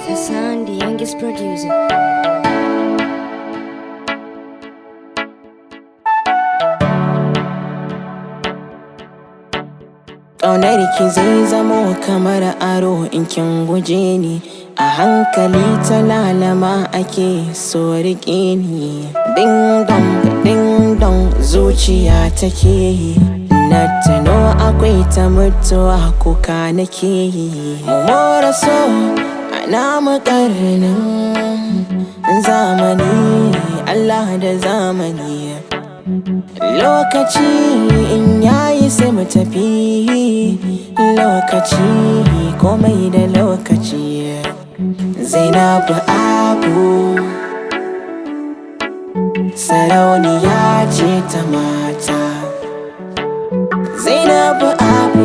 Hassan, the youngest producer. Ƙaunar ki zai zamo kamar aro in kin guje ni A hankali ta lalama ake so riƙe ni Ding dong, ding dong zuciya take yi Na tuno akwai ta mutuwa kuka nake yi Mu more so a namu ƙarnin zamani Allah da zamani Lokaci in yayi sai mu tafi Lokaci komai da lokaci Zainabu Abu Sarauniya ce ta mata Zainabu Abu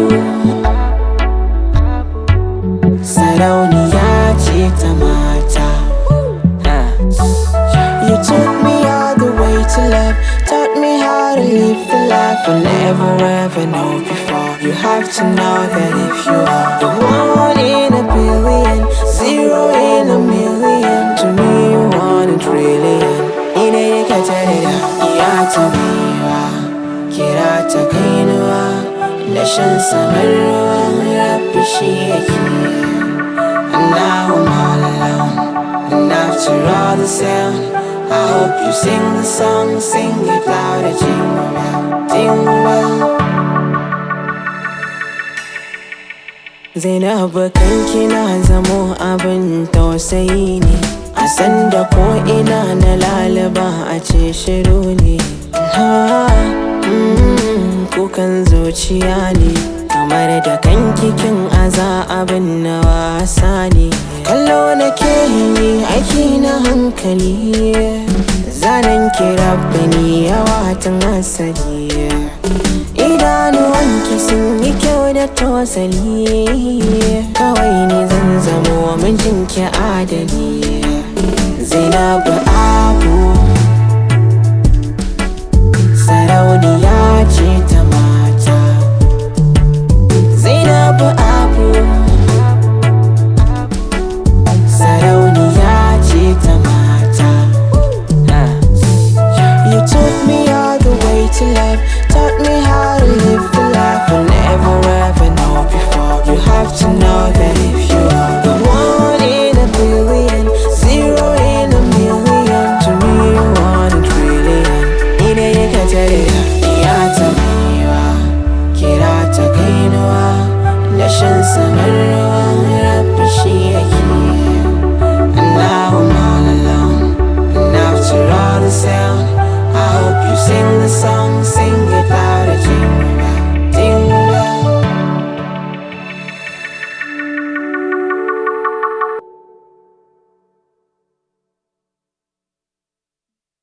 Sarauniya ce ta mata Ah. You took me all the way to love, taught me how to live the life I never ever know before. You have to know that if you are the one in a billion, zero in a million, to me you want a trillion. Ina ya ka tare da iya ta baiwa, kira ta kainuwa, da shan samar ruwan rafi shi yake. And now I'm all alone. And after all the sound, I hope you sing the song, sing it louder, jingle bell, jingle bell. Zainabu kanki na zamo abin tausayi ne A sanda ko ina na lalaba a ce shiru ne ha, mm, Kukan zuciya ne Kamar da kanki kin aza abin na wasa ne Kallo na ke yi aiki na hankali Zanen kira bani yawa tun asali Idanuwanki sun yi kyau da tosali Kawai ne zan zamo mijinki adali Zainabu